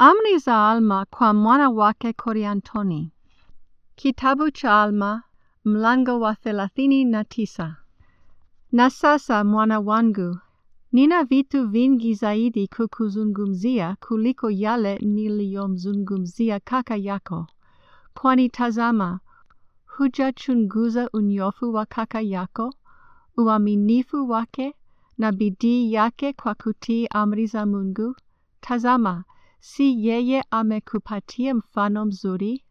Amri za Alma kwa mwana wake Koriantoni. Kitabu cha Alma mlango wa thelathini na tisa. Na sasa mwana wangu, nina vitu vingi zaidi kukuzungumzia kuliko yale niliyomzungumzia kaka yako. Kwani tazama, hujachunguza unyofu wa kaka yako, uaminifu wake na bidii yake kwa kutii amri za Mungu. Tazama, si yeye amekupatia mfano mzuri?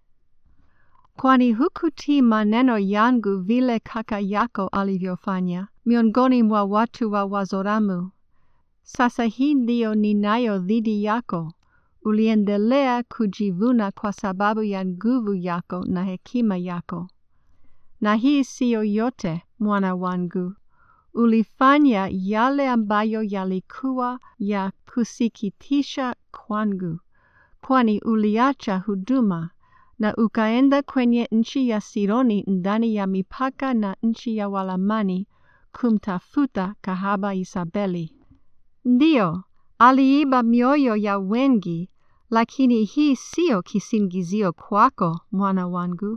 Kwani hukutii maneno yangu vile kaka yako alivyofanya, miongoni mwa watu wa Wazoramu. Sasa hii ndiyo ninayo dhidi yako, uliendelea kujivuna kwa sababu ya nguvu yako na hekima yako. Na hii siyo yote, mwana wangu, ulifanya yale ambayo yalikuwa ya kusikitisha kwangu, kwani uliacha huduma na ukaenda kwenye nchi ya Sironi ndani ya mipaka na nchi ya Walamani kumtafuta kahaba Isabeli. Ndiyo, aliiba mioyo ya wengi, lakini hii siyo kisingizio kwako, mwana wangu.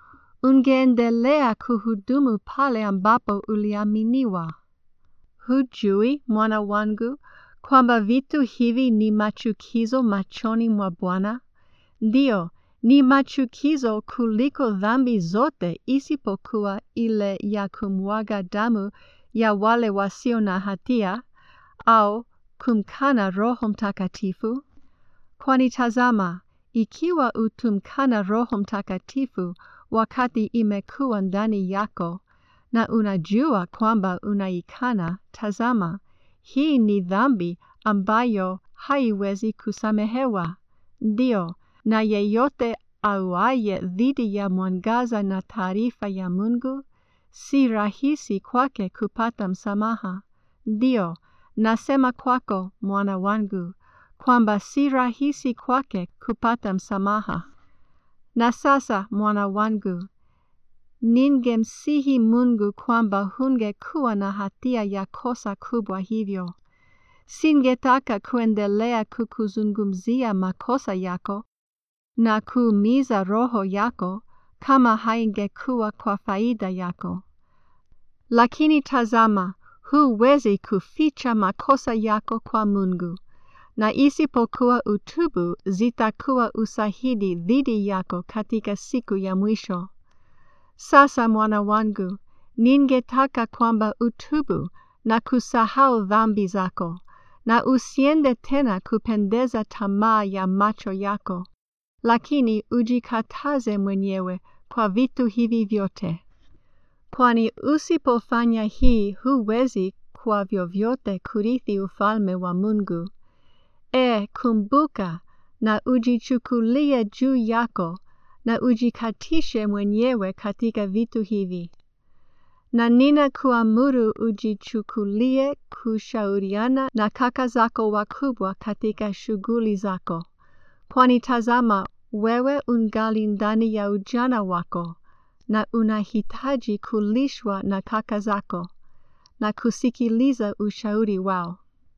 Ungeendelea kuhudumu pale ambapo uliaminiwa. Hujui, mwana wangu, kwamba vitu hivi ni machukizo machoni mwa Bwana? Ndiyo, ni machukizo kuliko dhambi zote isipokuwa ile ya kumwaga damu ya wale wasio na hatia au kumkana Roho Mtakatifu. Kwani tazama, ikiwa utumkana Roho Mtakatifu wakati imekuwa ndani yako na unajua kwamba unaikana, tazama, hii ni dhambi ambayo haiwezi kusamehewa. Ndiyo, na yeyote auaye dhidi ya mwangaza na taarifa ya Mungu, si rahisi kwake kupata msamaha. Ndiyo, nasema kwako, mwana wangu, kwamba si rahisi kwake kupata msamaha. Na sasa, mwana wangu, ningemsihi Mungu kwamba hungekuwa na hatia ya kosa kubwa hivyo. Singetaka kuendelea kukuzungumzia makosa yako na kuumiza roho yako kama haingekuwa kwa faida yako. Lakini tazama, huwezi kuficha makosa yako kwa Mungu, na isipokuwa utubu zitakuwa usahidi dhidi yako katika siku ya mwisho. Sasa mwana wangu, ningetaka kwamba utubu na kusahau dhambi zako, na usiende tena kupendeza tamaa ya macho yako, lakini ujikataze mwenyewe kwa vitu hivi vyote. Kwani usipofanya hii huwezi kwa vyovyote kurithi ufalme wa Mungu. E, kumbuka na ujichukulie juu yako na ujikatishe mwenyewe katika vitu hivi. Na nina kuamuru ujichukulie kushauriana na kaka zako wakubwa katika shughuli zako. Kwani tazama, wewe ungali ndani ya ujana wako na unahitaji kulishwa na kaka zako na kusikiliza ushauri wao.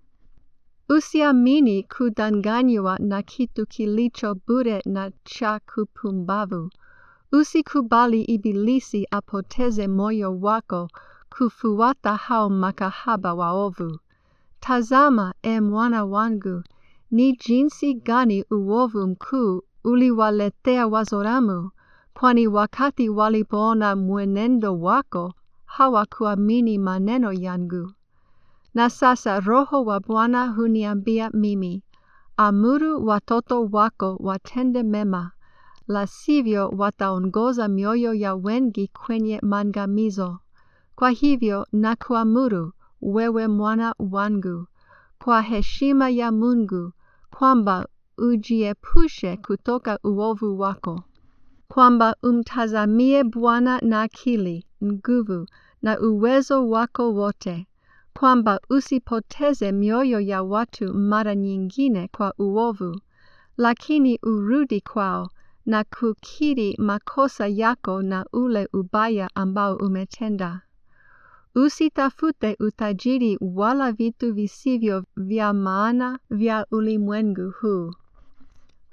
Usiamini kudanganywa na kitu kilicho bure na cha kupumbavu. Usikubali Ibilisi apoteze moyo wako kufuata hao makahaba waovu. Tazama, e mwana wangu, ni jinsi gani uovu mkuu uliwaletea Wazoramu, kwani wakati walipoona mwenendo wako hawakuamini maneno yangu. Na sasa Roho wa Bwana huniambia mimi, amuru watoto wako watende mema, la sivyo wataongoza mioyo ya wengi kwenye maangamizo. Kwa hivyo nakuamuru wewe mwana wangu, kwa heshima ya Mungu, kwamba ujiepushe kutoka uovu wako, kwamba umtazamie Bwana na akili, nguvu na uwezo wako wote, kwamba usipoteze mioyo ya watu mara nyingine kwa uovu, lakini urudi kwao na kukiri makosa yako na ule ubaya ambao umetenda. Usitafute utajiri wala vitu visivyo vya maana vya ulimwengu huu,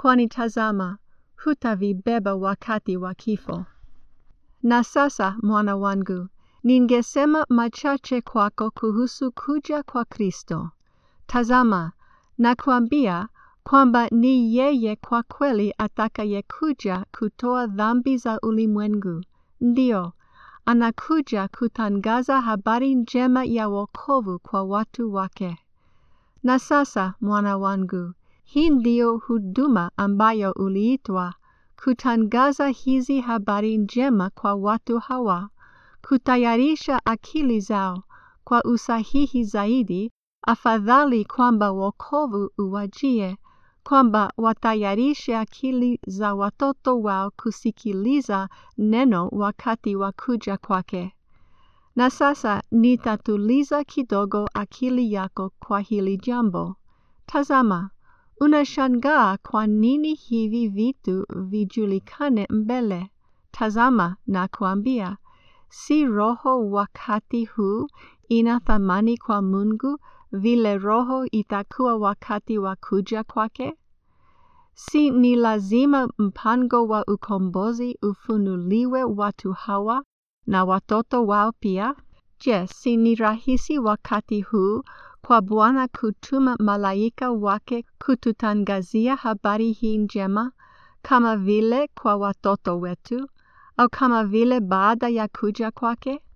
kwani tazama, hutavibeba wakati wa kifo. Na sasa mwana wangu, ningesema machache kwako kuhusu kuja kwa Kristo. Tazama, nakwambia kwamba ni yeye kwa kweli atakayekuja kutoa dhambi za ulimwengu. Ndiyo, anakuja kutangaza habari njema ya wokovu kwa watu wake. Na sasa, mwana wangu, hii ndiyo huduma ambayo uliitwa, kutangaza hizi habari njema kwa watu hawa, kutayarisha akili zao kwa usahihi zaidi, afadhali kwamba wokovu uwajie, kwamba watayarishe akili za watoto wao kusikiliza neno wakati wa kuja kwake. Na sasa nitatuliza kidogo akili yako kwa hili jambo. Tazama, unashangaa kwa nini hivi vitu vijulikane mbele. Tazama, nakwambia, si roho wakati huu ina thamani kwa Mungu vile roho itakuwa wakati wa kuja kwake? Si ni lazima mpango wa ukombozi ufunuliwe watu hawa na watoto wao pia? Je, si ni rahisi wakati huu kwa Bwana kutuma malaika wake kututangazia habari hii njema, kama vile kwa watoto wetu, au kama vile baada ya kuja kwake?